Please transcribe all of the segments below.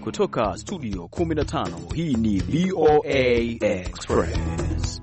kutoka studio 15 hii ni VOA Express.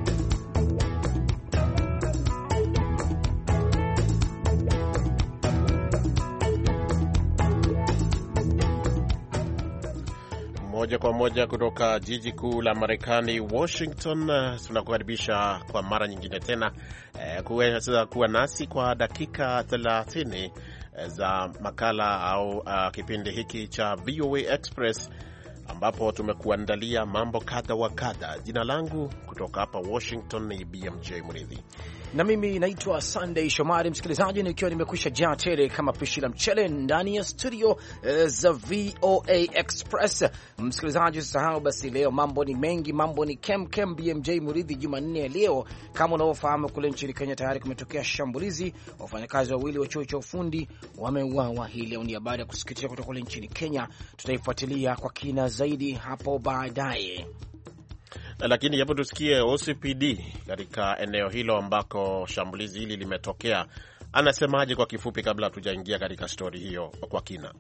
Moja kwa moja kutoka jiji kuu la Marekani, Washington. Tunakukaribisha kwa mara nyingine tena eh, kuweza kuwa nasi kwa dakika 30 za makala au uh, kipindi hiki cha VOA Express ambapo tumekuandalia mambo kadha wa kadha. Jina langu kutoka hapa Washington ni BMJ Mridhi na mimi naitwa Sunday Shomari, msikilizaji, nikiwa nimekwisha jaa tele kama pishi la mchele ndani ya studio uh, za VOA Express. Msikilizaji, usisahau basi, leo mambo ni mengi, mambo ni kem kem. BMJ Muridhi, Jumanne ya leo, kama unavyofahamu, kule nchini Kenya tayari kumetokea shambulizi, wafanyakazi wawili wa chuo cha ufundi wameuawa hii leo. Ni habari ya kusikitisha kutoka kule nchini Kenya, tutaifuatilia kwa kina zaidi hapo baadaye lakini hebu tusikie OCPD katika eneo hilo ambako shambulizi hili limetokea, anasemaje kwa kifupi, kabla hatujaingia katika stori hiyo kwa kina.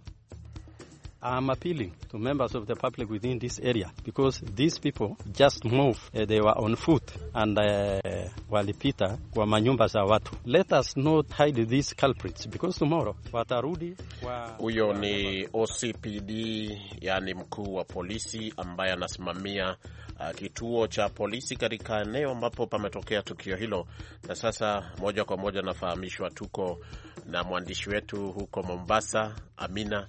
I'm appealing to members of the public within this area because these people just moved. Uh, they were on foot and uh, walipita kwa manyumba za watu. Let us not hide these culprits because tomorrow watarudi wa... Huyo ni OCPD, yani mkuu wa polisi ambaye anasimamia uh, kituo cha polisi katika eneo ambapo pametokea tukio hilo. Na sasa moja kwa moja nafahamishwa tuko na mwandishi wetu huko Mombasa, Amina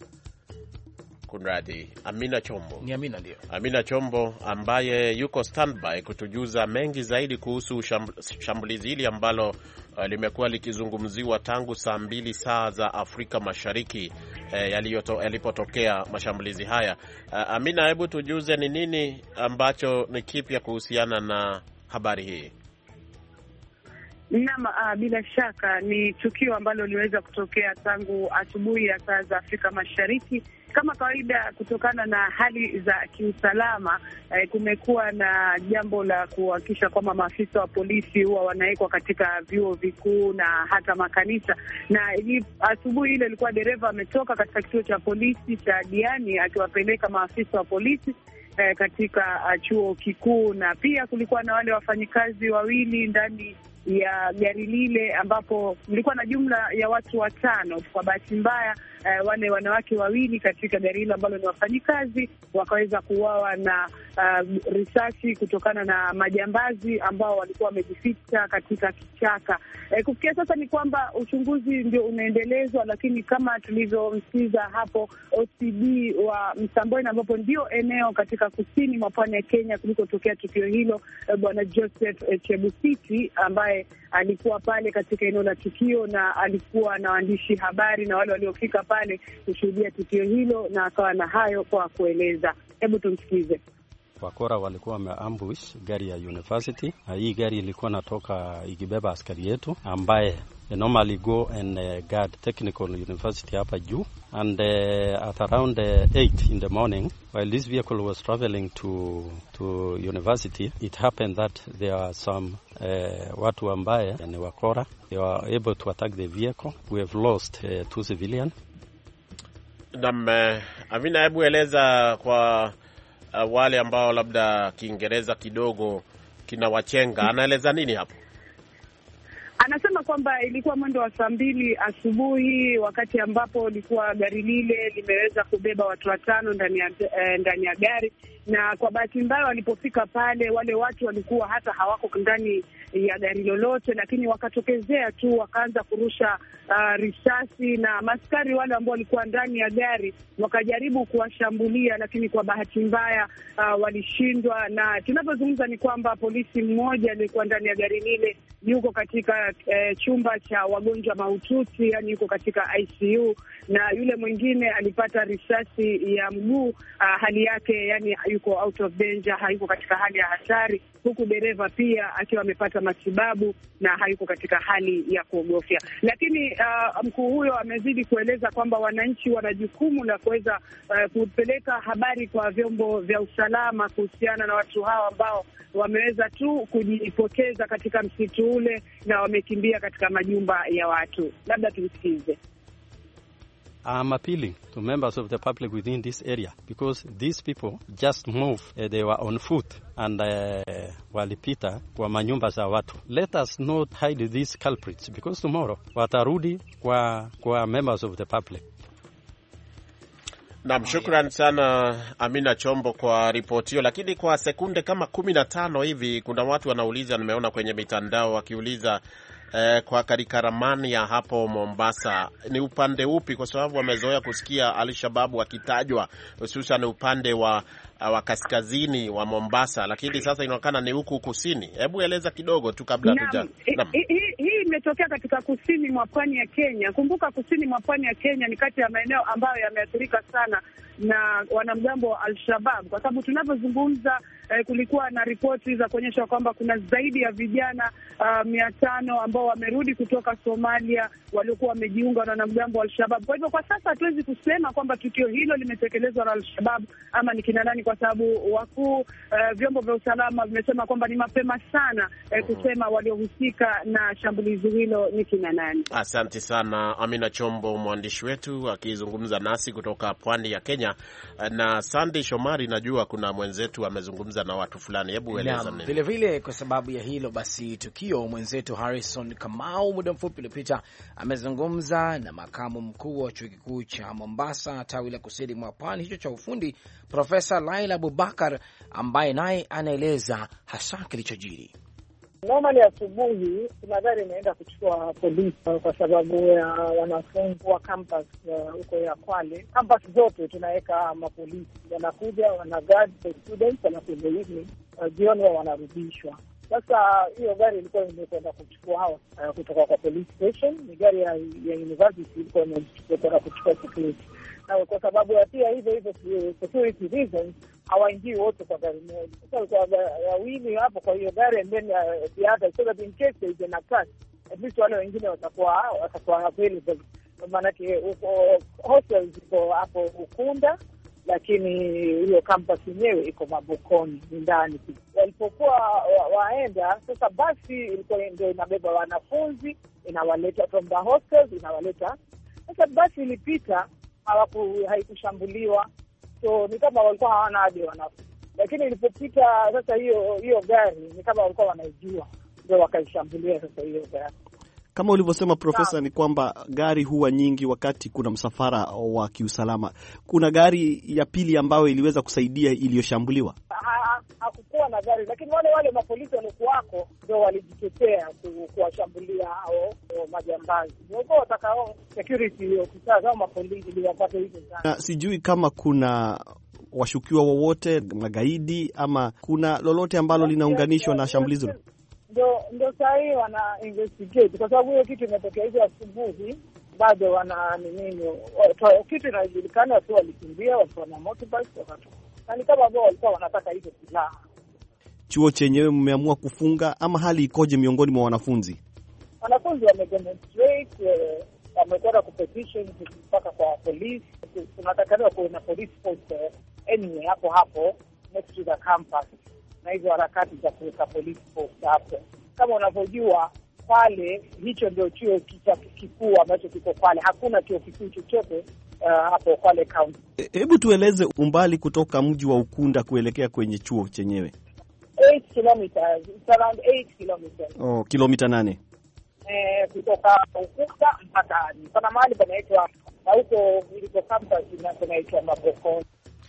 Kunradi, Amina Chombo. Ni Amina, ndio Amina Chombo ambaye yuko standby kutujuza mengi zaidi kuhusu shambulizi hili ambalo uh, limekuwa likizungumziwa tangu saa mbili saa za Afrika Mashariki eh, yalipotokea mashambulizi haya. Uh, Amina, hebu tujuze ni nini ambacho ni kipya kuhusiana na habari hii? Naam, uh, bila shaka ni tukio ambalo liweza kutokea tangu asubuhi ya saa za Afrika Mashariki. Kama kawaida, kutokana na hali za kiusalama eh, kumekuwa na jambo la kuhakikisha kwamba maafisa wa polisi huwa wanawekwa katika vyuo vikuu na hata makanisa. Na asubuhi ile ilikuwa dereva ametoka katika kituo cha polisi cha Diani akiwapeleka maafisa wa polisi eh, katika uh, chuo kikuu, na pia kulikuwa na wale wafanyikazi wawili ndani ya gari lile ambapo kulikuwa na jumla ya watu watano. Kwa bahati mbaya, uh, wale wanawake wawili katika gari hilo ambalo ni wafanyikazi wakaweza kuuawa na uh, risasi kutokana na majambazi ambao walikuwa wamejificha katika kichaka. Uh, kufikia sasa ni kwamba uchunguzi ndio unaendelezwa, lakini kama tulivyomsikiza hapo OCD wa Msambweni, ambapo ndio eneo katika kusini mwa pwani ya Kenya kulikotokea tukio hilo, uh, bwana Joseph uh, Chebusiti ambaye alikuwa pale katika eneo la tukio na alikuwa na waandishi habari na wale waliofika pale kushuhudia tukio hilo, na akawa na hayo kwa kueleza. Hebu tumsikize. Wakora walikuwa wameambush gari ya university, na hii gari ilikuwa natoka ikibeba askari yetu ambaye normally go and uh, guard technical university hapa juu and uh, at around uh, 8 in the morning while this vehicle was traveling to to university it happened that there are some uh, watu ambaye ni wakora they were able to attack the vehicle we have lost uh, two civilian nam uh, Amina hebu eleza kwa uh, wale ambao labda Kiingereza kidogo kinawachenga anaeleza nini hapo Anasema kwamba ilikuwa mwendo wa saa mbili asubuhi wakati ambapo likuwa gari lile limeweza kubeba watu watano ndani ya eh, ndani ya gari, na kwa bahati mbaya walipofika pale, wale watu walikuwa hata hawako ndani ya gari lolote, lakini wakatokezea tu wakaanza kurusha uh, risasi na maskari wale ambao walikuwa ndani ya gari wakajaribu kuwashambulia, lakini kwa bahati mbaya uh, walishindwa. Na tunavyozungumza ni kwamba polisi mmoja aliyekuwa ndani ya gari lile yuko katika eh, chumba cha wagonjwa mahututi, yani yuko katika ICU, na yule mwingine alipata risasi ya mguu uh, hali yake yani yuko out of danger, hayuko katika hali ya hatari, huku dereva pia akiwa amepata matibabu na hayuko katika hali ya kuogofya. Lakini uh, mkuu huyo amezidi kueleza kwamba wananchi wana jukumu la kuweza uh, kupeleka habari kwa vyombo vya usalama kuhusiana na watu hao ambao wameweza tu kujipoteza katika msitu ule na wamekimbia katika majumba ya watu. Labda tumsikize. I'm appealing to members of the public within this area because these people just move uh, they were on foot and uh, walipita kwa manyumba za watu. Let us not hide these culprits because tomorrow watarudi kwa, kwa members of the public. Nam, shukran sana Amina Chombo kwa ripoti hiyo. Lakini kwa sekunde kama kumi na tano hivi, kuna watu wanauliza, nimeona kwenye mitandao wakiuliza eh, kwa katika ramani ya hapo Mombasa ni upande upi? Kwa sababu wamezoea kusikia Alshababu wakitajwa hususan upande wa wa kaskazini wa Mombasa, lakini sasa inaonekana ni huku kusini. Hebu eleza kidogo tu kabla tuja. Hii imetokea katika kusini mwa pwani ya Kenya. Kumbuka kusini mwa pwani ya Kenya ni kati ya maeneo ambayo yameathirika sana na wanamgambo wa Al-Shabab, kwa sababu tunavyozungumza eh, kulikuwa na ripoti za kuonyesha kwamba kuna zaidi ya vijana uh, mia tano ambao wamerudi kutoka Somalia waliokuwa wamejiunga na wanamgambo wa Al-Shabab. Kwa hivyo kwa sasa hatuwezi kusema kwamba tukio hilo limetekelezwa na Al-Shabab ama ni kina nani, kwa sababu wakuu uh, vyombo vya usalama vimesema kwamba ni mapema sana eh, kusema waliohusika na shambulizi hilo ni kina nani. Asante sana Amina Chombo, mwandishi wetu akizungumza nasi kutoka pwani ya Kenya. Na Sandy Shomari, najua kuna mwenzetu amezungumza na watu fulani, hebu eleza nini. Vile vile kwa sababu ya hilo basi, tukio mwenzetu Harrison Kamau muda mfupi uliopita amezungumza na makamu mkuu wa chuo kikuu cha Mombasa tawi la kusini mwa pwani hicho cha ufundi, Profesa Laila Abubakar ambaye naye anaeleza hasa kilichojiri. Normally asubuhi kuna gari inaenda kuchukua polisi kwa sababu ya wanafunzi wa campus huko uh, ya Kwale. Campus zote tunaweka mapolisi, wanakuja wana guard the students, alafu in the evening uh, jioni wao wanarudishwa. Sasa hiyo gari ilikuwa imekwenda kuchukua hao uh, kutoka kwa police station. Ni gari ya, ya university ilikuwa imekwenda kuchukua security, na kwa sababu ya pia hivyo hivyo security reasons hawaingii wote kwa gari moja. Sasa kwa wawili hapo kwa hiyo gari and then the other so that in case there is an attack at least wale wengine watakuwa watakuwa available. Maanake uko hostels iko hapo Ukunda, lakini hiyo campus yenyewe iko Mabokoni, ni ndani. Walipokuwa waenda sasa, basi ilikuwa ndio inabeba wanafunzi inawaleta from the hostels inawaleta. Sasa basi ilipita, hawaku haikushambuliwa so ni kama walikuwa hawana hadi wanafunzi, lakini ilipopita sasa hiyo hiyo gari ni kama walikuwa wanaijua, ndio wakaishambulia sasa hiyo gari. Kama ulivyosema Profesa, ni kwamba gari huwa nyingi wakati kuna msafara wa kiusalama. Kuna gari ya pili ambayo iliweza kusaidia iliyoshambuliwa. Hakukuwa na gari, lakini wale wale mapolisi waliokuwako ndio walijitetea kuwashambulia hao majambazi. Walikuwa watakao security officers au mapolisi ili wapate hizo sana. Sijui kama kuna washukiwa wowote magaidi ama kuna lolote ambalo linaunganishwa na shambulizi hilo. Ndo ndo saa hii wana investigate kwa sababu hiyo kitu imetokea hizo asubuhi, bado wana nini, kitu inajulikana. Watu walikimbia, watu wana motorbike wakatoka, na ni kama ambao walikuwa wanataka hizo silaha. Chuo chenyewe mmeamua kufunga ama hali ikoje miongoni mwa wanafunzi? Wanafunzi wamedemonstrate, wamekwenda kupetition mpaka kwa polisi. Tunatakaniwa kuwe na police post anyway hapo hapo next to the campus na hizo harakati za kuweka police post hapo. Kama unavyojua Kwale, hicho ndio chuo kikuu ambacho kiko Kwale. Hakuna chuo kikuu chochote uh, hapo Kwale County. Hebu tueleze umbali kutoka mji wa Ukunda kuelekea kwenye chuo chenyewe. 8 kilometers, it's around 8 kilometers. Oh, kilomita nane. Eh, kutoka Ukunda mpaka pana mahali panaitwa na huko iliko campus panaitwa Mabokoni.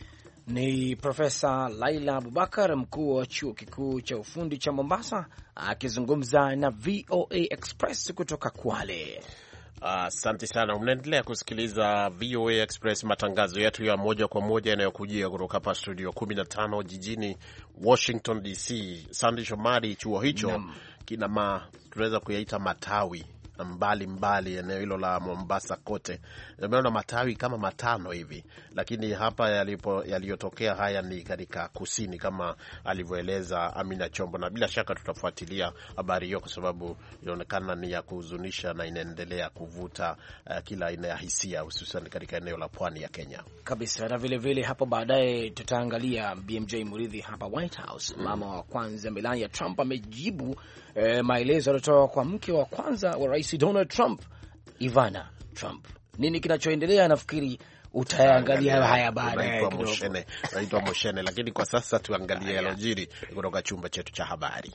Ni Profesa Laila Abubakar, mkuu wa chuo kikuu cha ufundi cha Mombasa, akizungumza na VOA Express kutoka Kwale. Asante uh, sana. Mnaendelea kusikiliza VOA Express, matangazo yetu ya moja kwa moja yanayokujia kutoka hapa studio 15 jijini Washington DC. Sandi Shomari, chuo hicho kina ma tunaweza kuyaita matawi mbali mbali eneo hilo la Mombasa kote, nimeona matawi kama matano hivi, lakini hapa yalipo yaliyotokea haya ni katika kusini kama alivyoeleza Amina Chombo, na bila shaka tutafuatilia habari hiyo kwa sababu inaonekana ni ya kuhuzunisha na inaendelea kuvuta uh, kila aina ya hisia, hususan katika eneo la pwani ya Kenya kabisa. Na vilevile vile hapo baadaye tutaangalia BMJ Muridhi hapa White House. Mm. Mama wa kwanza Melania Trump amejibu eh, maelezo aliyotoka kwa mke wa kwanza wa rais Donald Trump, Ivana Trump. nini kinachoendelea, nafikiri utaangalia haya baadaye Naitwa kidogo. Moshene, naitwa Moshene, lakini kwa sasa tuangalie Haya. yalojiri kutoka chumba chetu cha habari.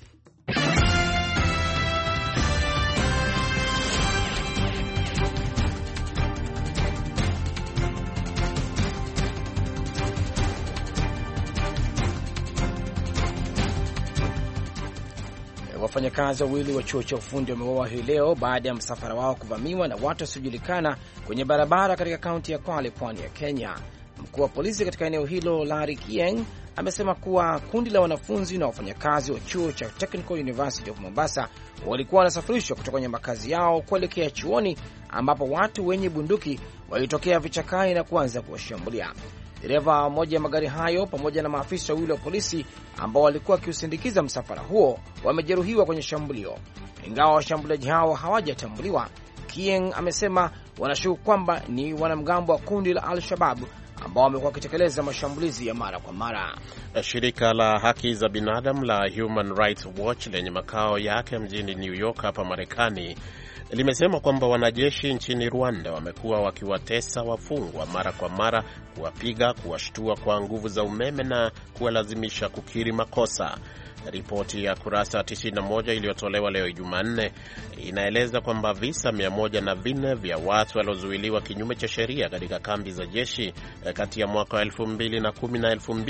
Wafanyakazi wawili wa chuo cha ufundi wameuawa hii leo baada ya msafara wao kuvamiwa na watu wasiojulikana kwenye barabara katika kaunti ya Kwale, pwani ya Kenya. Mkuu wa polisi katika eneo hilo Larry Kieng amesema kuwa kundi la wanafunzi na wafanyakazi wa chuo cha Technical University of Mombasa walikuwa wanasafirishwa kutoka kwenye makazi yao kuelekea chuoni, ambapo watu wenye bunduki walitokea vichakani na kuanza kuwashambulia. Dereva moja ya magari hayo pamoja na maafisa wawili wa polisi ambao walikuwa wakiusindikiza msafara huo wamejeruhiwa kwenye shambulio. Ingawa washambuliaji hao hawajatambuliwa, Kieng amesema wanashuku kwamba ni wanamgambo wa kundi la Al-Shabab ambao wamekuwa wakitekeleza mashambulizi ya mara kwa mara. Shirika la haki za binadamu la Human Rights Watch lenye makao yake mjini New York hapa Marekani limesema kwamba wanajeshi nchini Rwanda wamekuwa wakiwatesa wafungwa mara kwa mara, kuwapiga, kuwashtua kwa nguvu za umeme na kuwalazimisha kukiri makosa. Ripoti ya kurasa 91 iliyotolewa leo Jumanne inaeleza kwamba visa 104 vya watu waliozuiliwa kinyume cha sheria katika kambi za jeshi eh, kati ya mwaka wa 2010 na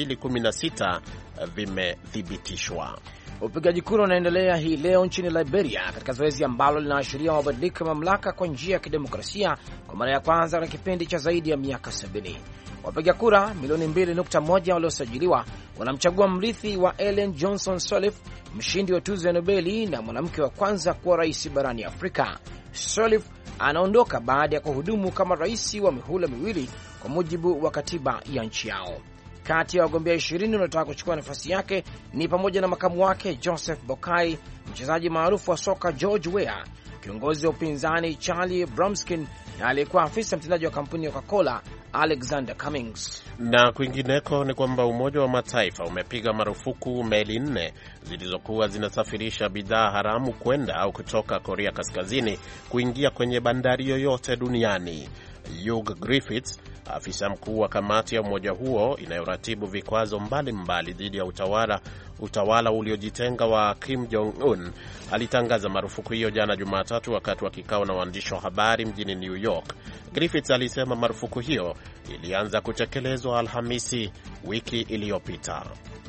2016 eh, vimethibitishwa. Upigaji kura unaendelea hii leo nchini Liberia katika zoezi ambalo linaashiria mabadiliko ya mamlaka kwa njia ya kidemokrasia kwa mara ya kwanza katika kipindi cha zaidi ya miaka 70. Wapiga kura milioni 2.1 waliosajiliwa wanamchagua mrithi wa Ellen Johnson Sirleaf, mshindi wa tuzo ya Nobeli na mwanamke wa kwanza kuwa rais barani Afrika. Sirleaf anaondoka baada ya kuhudumu kama rais wa mihula miwili kwa mujibu wa katiba ya nchi yao. Kati ya wagombea ishirini wanaotaka kuchukua nafasi yake ni pamoja na makamu wake Joseph Bokai, mchezaji maarufu wa soka George Weah, kiongozi wa upinzani Charlie Bromskin na aliyekuwa afisa mtendaji wa kampuni ya Coca-Cola Alexander Cummings. Na kwingineko ni kwamba Umoja wa Mataifa umepiga marufuku meli nne zilizokuwa zinasafirisha bidhaa haramu kwenda au kutoka Korea Kaskazini kuingia kwenye bandari yoyote duniani. Hugh Griffiths, afisa mkuu wa kamati ya umoja huo inayoratibu vikwazo mbalimbali dhidi ya utawala utawala uliojitenga wa Kim Jong Un, alitangaza marufuku hiyo jana Jumatatu wakati wa kikao na waandishi wa habari mjini New York. Griffiths alisema marufuku hiyo ilianza kutekelezwa Alhamisi wiki iliyopita.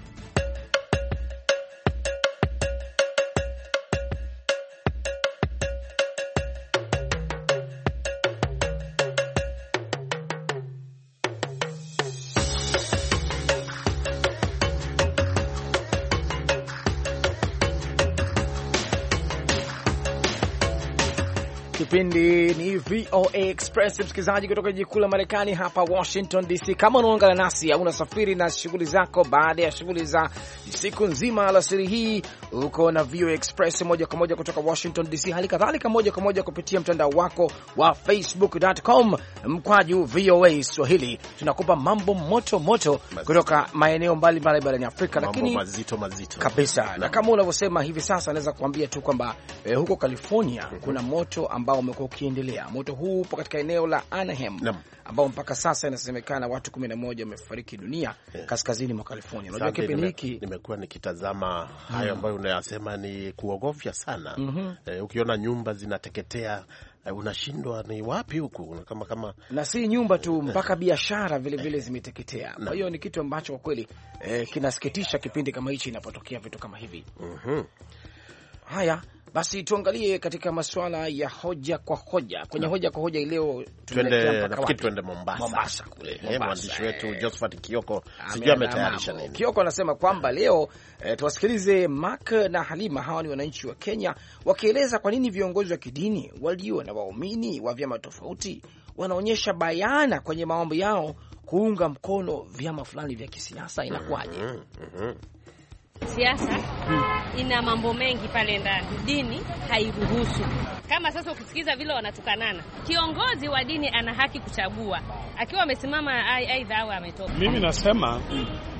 Kipindi ni VOA Express, msikilizaji kutoka jiji kuu la Marekani hapa Washington DC. Kama unaungana nasi au unasafiri na shughuli zako baada ya shughuli za siku nzima alasiri hii, uko na VOA Express moja kwa moja kutoka Washington DC, hali kadhalika moja kwa moja kupitia mtandao wako wa facebook.com mkwaju VOA Swahili. Tunakupa mambo moto moto kutoka maeneo mbalimbali barani Afrika, Mambo lakini mazito mazito kabisa na kama unavyosema hivi sasa, naweza kuambia tu kwamba eh, huko California kuna moto ambao umekuwa ukiendelea. Moto huu upo katika eneo la Anaheim Naam. ambao mpaka sasa inasemekana watu kumi na moja wamefariki dunia kaskazini mwa California. Unajua Asante, kipindi nime- hiki nimekuwa nikitazama hayo ambayo unayasema ni kuogofya sana. Eh, ukiona nyumba zinateketea eh, unashindwa ni wapi huku kama kama na si nyumba tu, mpaka biashara vile vile zimeteketea. Kwa hiyo ni kitu ambacho kwa kweli eh, kinasikitisha kipindi kama hichi inapotokea vitu kama hivi. Mhm. Haya basi, tuangalie katika masuala ya hoja kwa hoja. Kwenye hoja kwa hoja ileo Twende, nafikiri twende Mombasa, Mombasa kule, Eh, Mombasa, mwandishi wetu eh. Josephat Kioko sijui Ameandaa ametayarisha mambo. nini. Kioko anasema kwamba leo eh, tuwasikilize Mark na Halima. Hawa ni wananchi wa Kenya wakieleza kwa nini viongozi wa kidini walio na waumini wa vyama tofauti wanaonyesha bayana kwenye maombi yao kuunga mkono vyama fulani vya kisiasa. Inakuwaje? Mhm, mhm. Siasa ina mambo mengi pale ndani, dini hairuhusu. Kama sasa ukisikiza vile wanatukanana, kiongozi wa dini ana haki kuchagua akiwa amesimama, ai- aidha awe ametoka. Mimi nasema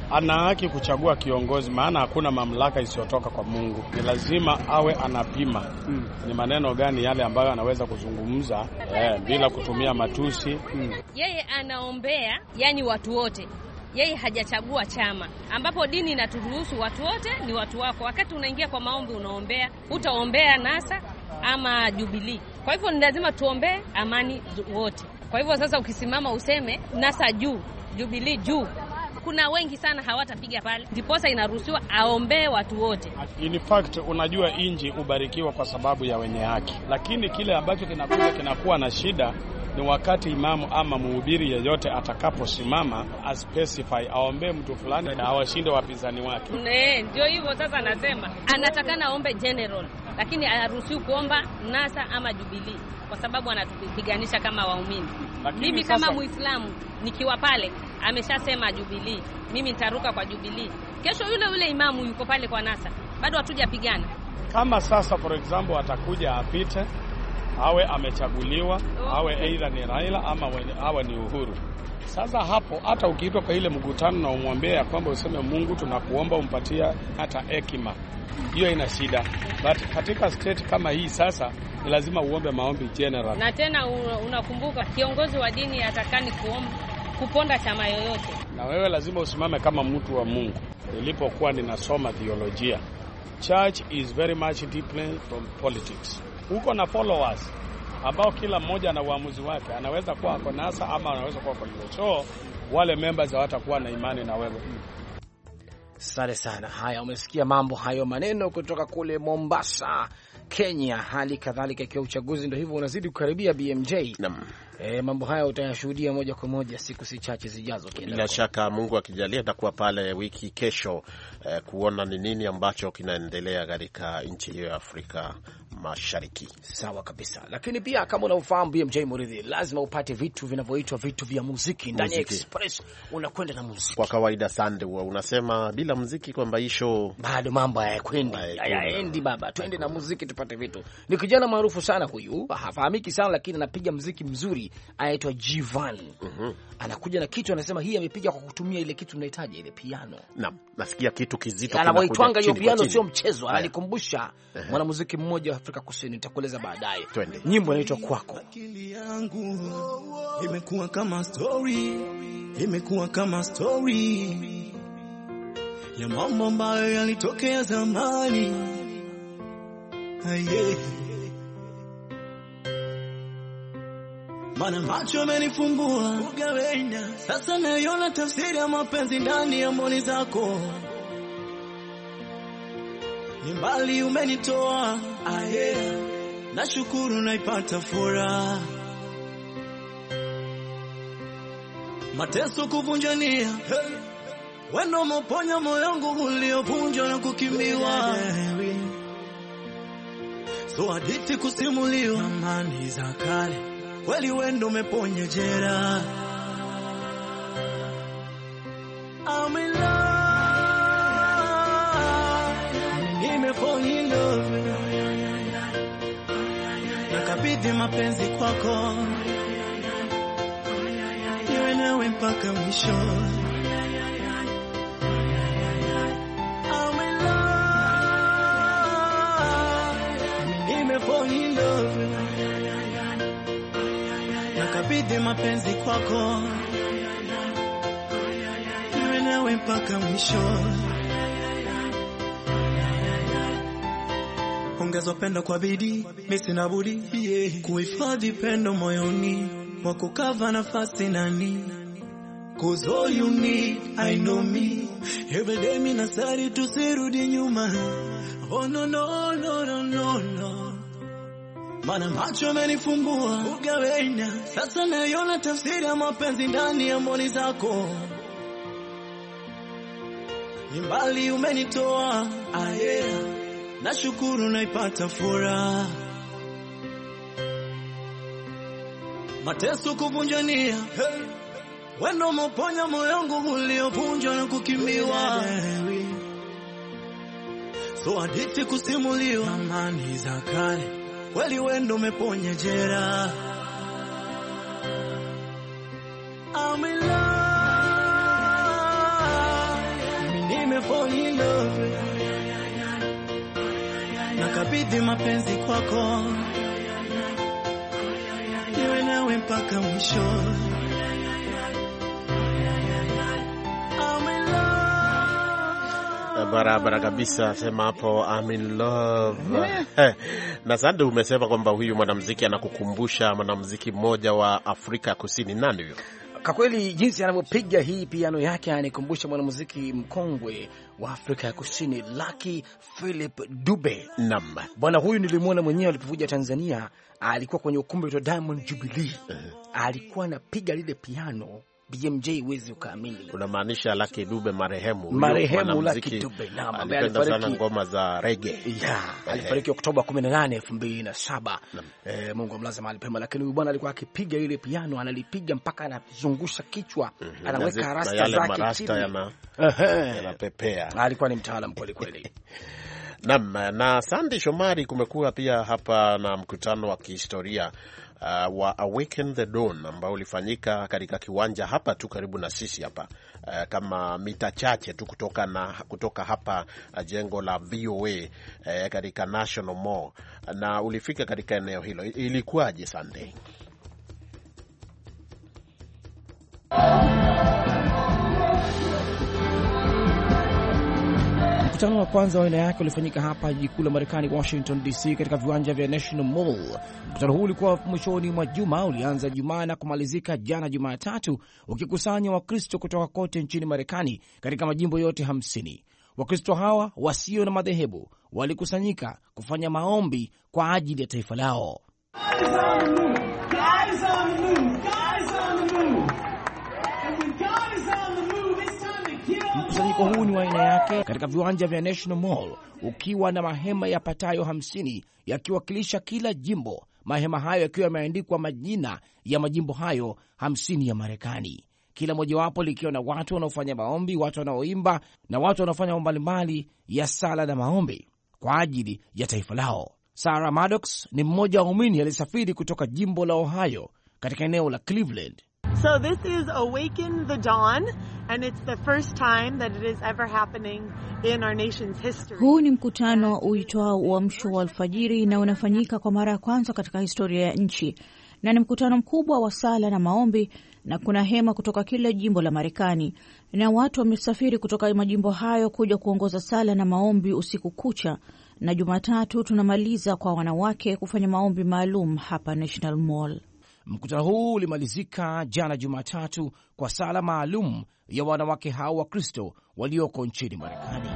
ana haki kuchagua kiongozi, maana hakuna mamlaka isiyotoka kwa Mungu. Ni lazima awe anapima mm. ni maneno gani yale ambayo anaweza kuzungumza eh, bila kutumia matusi mm. Yeye anaombea yani watu wote yeye hajachagua chama, ambapo dini inaturuhusu watu wote ni watu wako. Wakati unaingia kwa maombi, unaombea, utaombea NASA ama Jubilee. Kwa hivyo ni lazima tuombee amani wote. Kwa hivyo sasa, ukisimama useme NASA juu, Jubilee juu, kuna wengi sana hawatapiga pale, ndiposa inaruhusiwa aombee watu wote. In fact, unajua inji ubarikiwa kwa sababu ya wenye haki, lakini kile ambacho kinakuja kinakuwa na shida ni wakati imamu ama mhubiri yeyote atakaposimama aspecify aombee mtu fulani na awashinde wapinzani wake. Ndio hivyo sasa, anasema anatakana aombe general, lakini haruhusiwi kuomba NASA ama Jubilee kwa sababu anatupiganisha kama waumini. Mimi sasa... kama Muislamu nikiwa pale, ameshasema Jubilee, mimi nitaruka kwa Jubilee. Kesho yule yule imamu yuko pale kwa NASA, bado hatujapigana. Kama sasa for example atakuja apite awe amechaguliwa awe aidha ni Raila ama awe ni Uhuru. Sasa hapo hata ukiitwa kwa ile mkutano na umwambie ya kwamba useme Mungu tunakuomba umpatia hata hekima, hiyo ina shida, but katika state kama hii sasa ni lazima uombe maombi general. Na tena unakumbuka kiongozi wa dini atakani kuomba kuponda chama yoyote, na wewe lazima usimame kama mtu wa Mungu. Nilipokuwa ninasoma theolojia, church is very much different from politics huko na followers ambao kila mmoja ana uamuzi wake, anaweza kuwa ako NASA ama anaweza kuwa kwa UHO. Wale members hawatakuwa na imani na wewe. Asante sana. Haya, umesikia mambo hayo, maneno kutoka kule Mombasa, Kenya. Hali kadhalika ikiwa uchaguzi ndio hivyo unazidi kukaribia BMJ Naam. E, mambo haya utayashuhudia moja kwa moja siku si chache zijazo. Bila shaka Mungu akijalia atakuwa pale wiki kesho eh, kuona ni nini ambacho kinaendelea katika nchi hiyo ya Afrika Mashariki. Sawa kabisa, lakini pia kama unavyofahamu BMJ Muridhi, lazima upate vitu vinavyoitwa vitu vya muziki ndani ya Express. Unakwenda na muziki kwa kawaida. Sande, unasema bila muziki kwamba hii show bado mambo hayakwendi, hayaendi baba. Twende na muziki tupate vitu. Ni kijana maarufu sana huyu, hafahamiki sana, lakini anapiga muziki mzuri, anaitwa Jivan. mm -hmm. Anakuja na kitu, anasema hii amepiga kwa kutumia ile kitu mnahitaji, ile piano. Naam, nasikia kitu kizito anavyoitwanga hiyo piano, sio mchezo. Ananikumbusha mwanamuziki mmoja wa Afrika Kusini, nitakueleza baadaye. Nyimbo inaitwa Kwako. Akili yangu imekuwa kama story, imekuwa kama story ya mambo ambayo yalitokea zamani. Aye. Mana macho amenifumbua ugawenya, sasa naiona tafsiri ya mapenzi ndani ya mboni zako. Ni mbali umenitoa, aye, nashukuru naipata furaha. Mateso kuvunjania, hey, wendo moponya moyo wangu uliovunjwa na kukimbiwa, so hadithi kusimuliwa, amani za kale kweli wendo umeponya jera. I'm in love, nimefall in love, nakabidhi mapenzi kwako, niwe nawe mpaka mwisho. I'm in love, nimefall in love nakabidhi mapenzi kwako, niwe nawe mpaka mwisho. Ongeza pendo kwa bidii, mimi sina budi yeah, kuhifadhi pendo moyoni mwako, kava nafasi nani Cause all you need, I know me. Every day mimi nasali tusirudi nyuma. Oh no no no no no no. Mana macho amenifumbua ugawenya, sasa naiona tafsiri ya mapenzi ndani ya mboni zako. Ni mbali umenitoa, aye, nashukuru naipata furaha. Mateso kuvunjania, hey, wendo moponya moyo wangu uliovunjwa na kukimbiwa, so hadithi kusimuliwa, amani za kale kweli wendo umeponya jera. I'm in love, nikabidhi mapenzi kwako, niwe nawe mpaka mwisho. I'm in love. Barabara kabisa, sema hapo I'm in love. Eh, na Sande, umesema kwamba huyu mwanamuziki anakukumbusha mwanamuziki mmoja wa Afrika Kusini. Nani huyo? Kwa kweli jinsi anavyopiga hii piano yake ananikumbusha mwanamuziki mkongwe wa Afrika ya Kusini Lucky Philip Dube. Naam. Bwana huyu nilimwona mwenyewe alipokuja Tanzania, alikuwa kwenye ukumbi wa Diamond Jubilee, alikuwa anapiga lile piano BMJ, huwezi ukaamini. Unamaanisha Lucky Dube marehemu. Huyo Marehemu mwanamuziki Lucky Dube, naam, ambaye alipenda sana alifariki- ngoma za reggae. ya alifariki Oktoba 18, 2007. Eh, Mungu amlaze mahali pema, lakini huyu bwana alikuwa akipiga ile piano, analipiga mpaka anazungusha kichwa, Na anaweka zi- na rasta yale zake marasta chini. yana- Ehe. yanapepea. Alikuwa ni mtaalam kweli kweli. Naam, na Sandi Shomari, kumekuwa pia hapa na mkutano wa kihistoria uh, wa Awaken the Dawn ambao ulifanyika katika kiwanja hapa tu karibu na sisi hapa uh, kama mita chache tu kutoka, na, kutoka hapa uh, jengo la VOA uh, katika National Mall na ulifika katika eneo hilo. I- Ilikuwaje Sunday? Mkutano wa kwanza wa aina yake ulifanyika hapa jiji kuu la Marekani, Washington DC, katika viwanja vya National Mall. Mkutano huu ulikuwa mwishoni mwa juma, ulianza Jumaa na kumalizika jana Jumatatu, ukikusanya Wakristo kutoka kote nchini Marekani katika majimbo yote hamsini. Wakristo hawa wasio na madhehebu walikusanyika kufanya maombi kwa ajili ya taifa lao. Mkusanyiko huu ni wa aina yake katika viwanja vya National Mall ukiwa na mahema yapatayo hamsini yakiwakilisha kila jimbo, mahema hayo yakiwa yameandikwa majina ya majimbo hayo hamsini ya Marekani, kila mojawapo likiwa na watu wanaofanya maombi, watu wanaoimba na watu wanaofanya mambo mbalimbali ya sala na maombi kwa ajili ya taifa lao. Sarah Maddox ni mmoja wa waumini aliyesafiri kutoka jimbo la Ohio katika eneo la Cleveland. So this is Awaken the Dawn, and it's the first time that it is ever happening in our nation's history. Huu ni mkutano uitwao uamsho wa alfajiri na unafanyika kwa mara ya kwanza katika historia ya nchi, na ni mkutano mkubwa wa sala na maombi, na kuna hema kutoka kila jimbo la Marekani, na watu wamesafiri kutoka majimbo hayo kuja kuongoza sala na maombi usiku kucha, na Jumatatu tunamaliza kwa wanawake kufanya maombi maalum hapa National Mall. Mkutano huu ulimalizika jana Jumatatu kwa sala maalum ya wanawake hao wa Kristo walioko nchini Marekani.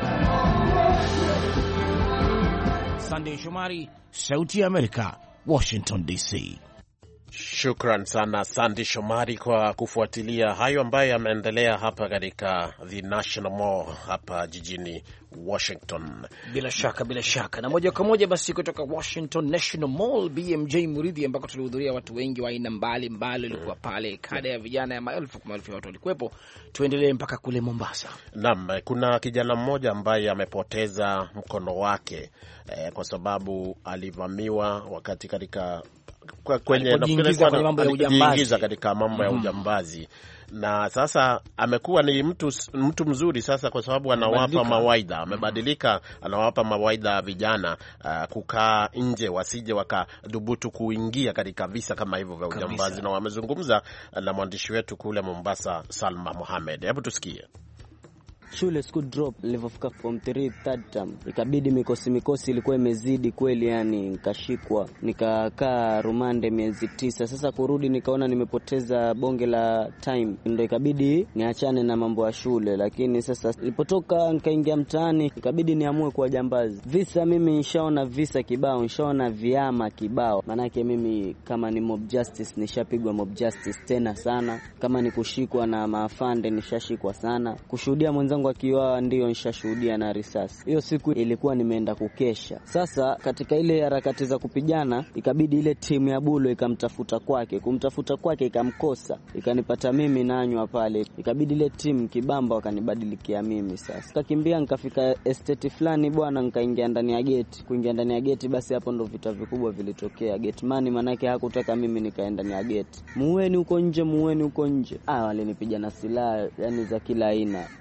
Sandey Shomari, Sauti ya Amerika, Washington DC. Shukran sana Sandi Shomari kwa kufuatilia hayo ambayo yameendelea hapa katika the National Mall hapa jijini Washington. Bila shaka, bila shaka. Na moja kwa moja basi kutoka Washington National Mall, BMJ Muridhi, ambako tulihudhuria watu wengi wa aina mbalimbali walikuwa pale, kada ya vijana ya maelfu kwa maelfu ya watu walikuwepo. Tuendelee mpaka kule Mombasa. Naam, kuna kijana mmoja ambaye amepoteza mkono wake eh, kwa sababu alivamiwa wakati katika kwa- kwenye Alipojiingiza nafikiri kwenye mambo ya alijiingiza ujambazi. katika mambo ya Mhm. ujambazi na sasa amekuwa ni mtu mtu mzuri sasa, kwa sababu anawapa Amebadilika. mawaidha, amebadilika, anawapa mawaidha vijana uh, kukaa nje, wasije wakadhubutu kuingia katika visa kama hivyo vya Kabisa. ujambazi, na wamezungumza na mwandishi wetu kule Mombasa, Salma Mohamed. Hebu tusikie. shule siku drop nilivyofika form 3 third term, ikabidi mikosi mikosi ilikuwa imezidi kweli, yani nikashikwa nikakaa rumande miezi tisa. Sasa kurudi nikaona nimepoteza bonge la time, ndo ikabidi niachane na mambo ya shule. Lakini sasa nilipotoka nikaingia mtaani, ikabidi niamue kuwa jambazi. Visa mimi nishaona visa kibao, nishaona viama kibao, maanake mimi kama ni mob justice nishapigwa mob justice tena sana, kama ni kushikwa na maafande nishashikwa sana, kushuhudia mwenzangu akiwa ndio nishashuhudia na risasi. Hiyo siku ilikuwa nimeenda kukesha. Sasa katika ile harakati za kupigana, ikabidi ile timu ya Bulo ikamtafuta kwake, kumtafuta kwake ikamkosa, ikanipata mimi nanywa pale, ikabidi ile timu kibamba wakanibadilikia mimi. Sasa kakimbia nikafika estate fulani bwana, nikaingia ndani ya geti. Kuingia ndani ya geti, basi hapo ndo vita vikubwa vilitokea. Gatemani manake hakutaka mimi nikae ndani ya geti, muweni huko nje, muweni huko nje. Ah, walinipiga na silaha yani za kila aina, marungu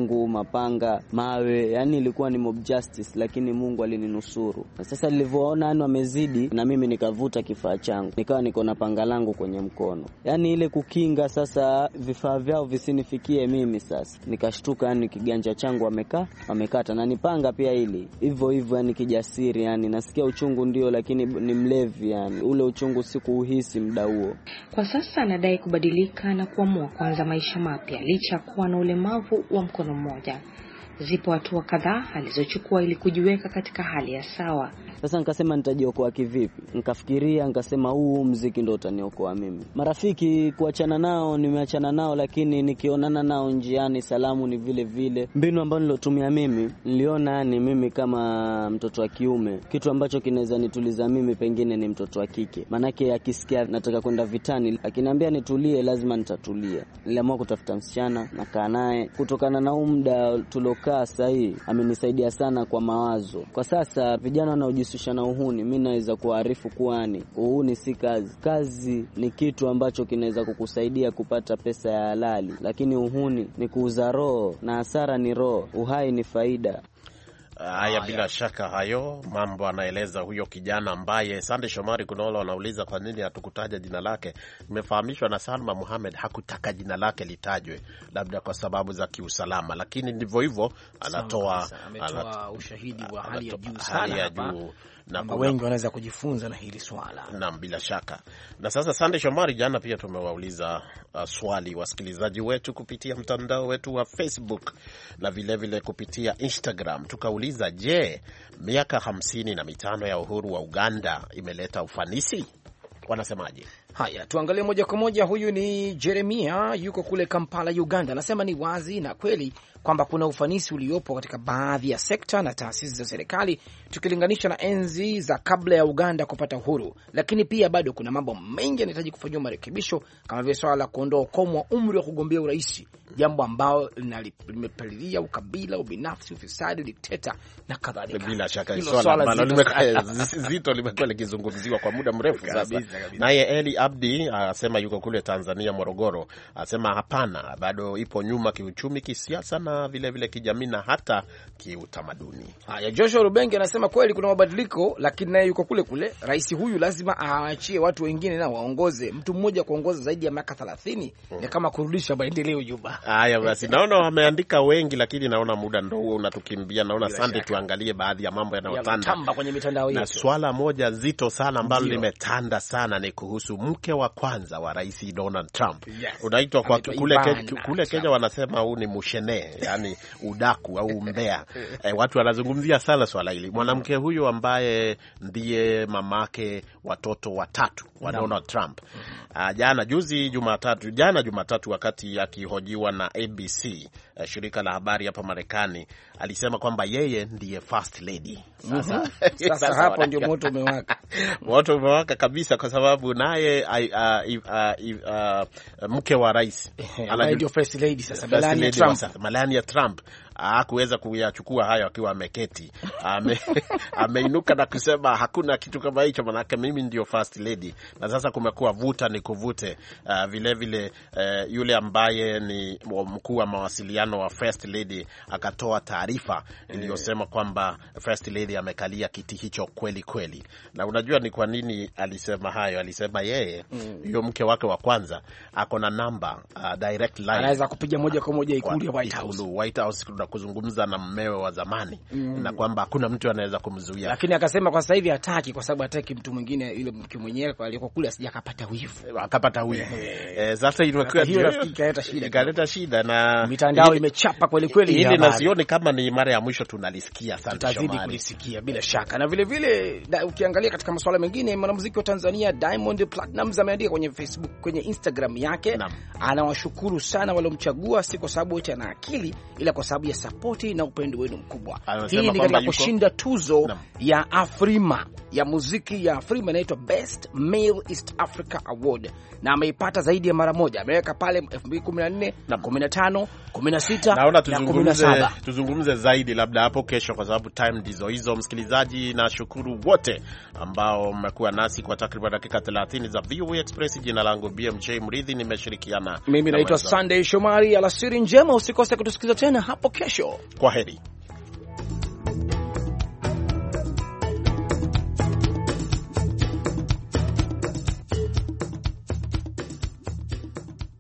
rungu, mapanga, mawe, yani ilikuwa ni mob justice, lakini Mungu alininusuru. Na sasa nilivyoona yani wamezidi, na mimi nikavuta kifaa changu, nikawa niko na panga langu kwenye mkono, yani ile kukinga sasa vifaa vyao visinifikie mimi. Sasa nikashtuka, yani kiganja changu wamekaa wamekata, na nipanga pia hili hivyo hivyo, yani kijasiri, yani nasikia uchungu ndio, lakini ni mlevi, yani ule uchungu sikuuhisi muda huo. Kwa sasa anadai kubadilika na kuamua kuanza maisha mapya licha ya kuwa na ulemavu wa mkono mmoja. Zipo hatua kadhaa alizochukua ili kujiweka katika hali ya sawa. Sasa nikasema nitajiokoa kivipi? Nikafikiria nikasema, huu mziki ndo utaniokoa mimi. Marafiki kuachana nao, nimeachana nao, lakini nikionana nao njiani, salamu ni vile vile. Mbinu ambayo nilotumia mimi, niliona yani mimi kama mtoto wa kiume, kitu ambacho kinaweza nituliza mimi pengine ni mtoto wa kike, maanake akisikia nataka kwenda vitani, akiniambia nitulie, lazima nitatulia. Niliamua kutafuta msichana, nakaa naye. Kutokana na huu muda tuliokaa sahii, amenisaidia sana kwa mawazo. Kwa sasa vijana wanaojihusisha na uhuni, mi naweza kuwaarifu kuwani uhuni si kazi. Kazi ni kitu ambacho kinaweza kukusaidia kupata pesa ya halali, lakini uhuni ni kuuza roho, na hasara ni roho, uhai ni faida. Haya, bila shaka hayo mambo anaeleza huyo kijana ambaye Sande Shomari Kunolo anauliza kwa nini hatukutaja jina lake. Nimefahamishwa na Salma Muhamed hakutaka jina lake litajwe, labda kwa sababu za kiusalama, lakini ndivyo hivyo anatoa, ametoa ushahidi wa hali ya juu hali sana ya hapa juu na kwamba kuna- wengi wanaweza kujifunza na hili swala. Naam, bila shaka. Na sasa, Sande Shomari, jana pia tumewauliza uh, swali wasikilizaji wetu kupitia mtandao wetu wa Facebook na vilevile vile kupitia Instagram. Tukauliza, je, miaka hamsini na mitano ya uhuru wa Uganda imeleta ufanisi? Wanasemaje? Haya, tuangalie moja kwa moja. Huyu ni Jeremia, yuko kule Kampala, Uganda. Anasema ni wazi na kweli kwamba kuna ufanisi uliopo katika baadhi ya sekta na taasisi za serikali tukilinganisha na enzi za kabla ya Uganda kupata uhuru, lakini pia bado kuna mambo mengi yanahitaji kufanyiwa marekebisho, kama vile swala la kuondoa ukomo wa umri wa kugombea urais, jambo ambalo linali- limepalilia ukabila, ubinafsi, ufisadi, dikteta na kadhalika. Bila shaka Hilo swala swala ambalo zito limekuwa- sana. zito limekuwa likizungumziwa kwa muda mrefu sasa. Kabisa, kabisa. Naye Eli Abdi asema yuko kule Tanzania, Morogoro, asema hapana, bado ipo nyuma kiuchumi, kisiasa na vilevile vile kijamii na hata kiutamaduni. Haya, Joshua Rubenge anasema kweli kuna mabadiliko, lakini naye yuko kule kule. Rais huyu lazima aachie watu wengine nao waongoze. Mtu mmoja kuongoza zaidi ya miaka thelathini ni kama kurudisha maendeleo nyuma. Haya basi, naona wameandika wengi, lakini naona muda ndo huo unatukimbia. Naona Bila sande, shaka. tuangalie baadhi ya mambo yanayotanda Yanayotamba kwenye mitandao na yetu. swala moja zito sana ambalo Ndio. limetanda sana ni kuhusu mke wa kwanza wa rais Donald Trump. Yes. Unaitwa kwa Anaitwa kule, Ivana ke, kule Trump. Kenya wanasema huu ni mushene, yani udaku au umbea. E, watu wanazungumzia sana swala hili. Mwanamke huyu ambaye ndiye mamake watoto watatu wa Naam. Donald Trump Ah, jana juzi Jumatatu, jana Jumatatu, wakati akihojiwa na ABC eh, shirika la habari hapa Marekani, alisema kwamba yeye ndiye first lady. Sasa, Mhm. Sasa hapo wana- ndio moto umewaka. moto umewaka kabisa, kwa sababu naye ai- ah, i- ah, i- ah, mke wa rais ambaye ndio first lady sasa, First Melania lady Trump. wa sasa, Melania Trump hakuweza kuyachukua hayo akiwa ameketi. Ame, ameinuka na kusema hakuna kitu kama hicho, manake mimi ndio first lady. Na sasa kumekuwa vuta ni kuvute. Uh, vile vile uh, yule ambaye ni mkuu wa mawasiliano wa first lady akatoa taarifa iliyosema kwamba first lady amekalia kiti hicho kweli kweli. Na unajua ni kwa nini alisema hayo? Alisema yeye huyo mke wake wa kwanza ako na namba uh, direct line Anaweza kupiga moja kwa moja ikulu ya kwa White House. ikulu White House na kuzungumza na mmewe wa zamani Mm. na kwamba hakuna mtu anaweza kumzuia. Lakini akasema kwa sasa hivi hataki, kwa sababu hataki mtu mwingine, yule mke mwenyewe aliyekuwa kule asija akapata wivu. akapata wivu. Eh, sasa imekuwa hiyo rafiki ikaleta shida. ikaleta shida na Mitandao hili- imechapa kweli kweli Hili ya na habari. sioni kama ni mara ya mwisho tunalisikia. Asante tutazidi Shomari. kulisikia bila shaka. Na vile vile da, ukiangalia katika masuala mengine, mwanamuziki wa Tanzania Diamond Platnumz ameandika kwenye Facebook, kwenye Instagram yake, anawashukuru sana waliomchagua, si kwa sababu wote ana akili, ila kwa sababu ya ya sapoti na upendo wenu mkubwa. Anasema Hii ni kwamba katika yuko- kushinda tuzo Naam. ya Afrima ya muziki ya Afrima inaitwa Best Male East Africa Award, na ameipata zaidi ya mara moja. Ameweka pale 2014 na 15, 16 Naona na tuzungumze, 17. tuzungumze zaidi labda hapo kesho, kwa sababu time ndizo hizo. Msikilizaji, na shukuru wote ambao mmekuwa nasi kwa takriban dakika 30 za VOA Express. Jina langu BMJ Mridhi, nimeshirikiana Mimi na naitwa mwenzangu. Sunday Shomari. Alasiri njema, usikose kutusikiliza tena hapo kesho. Kwa heri.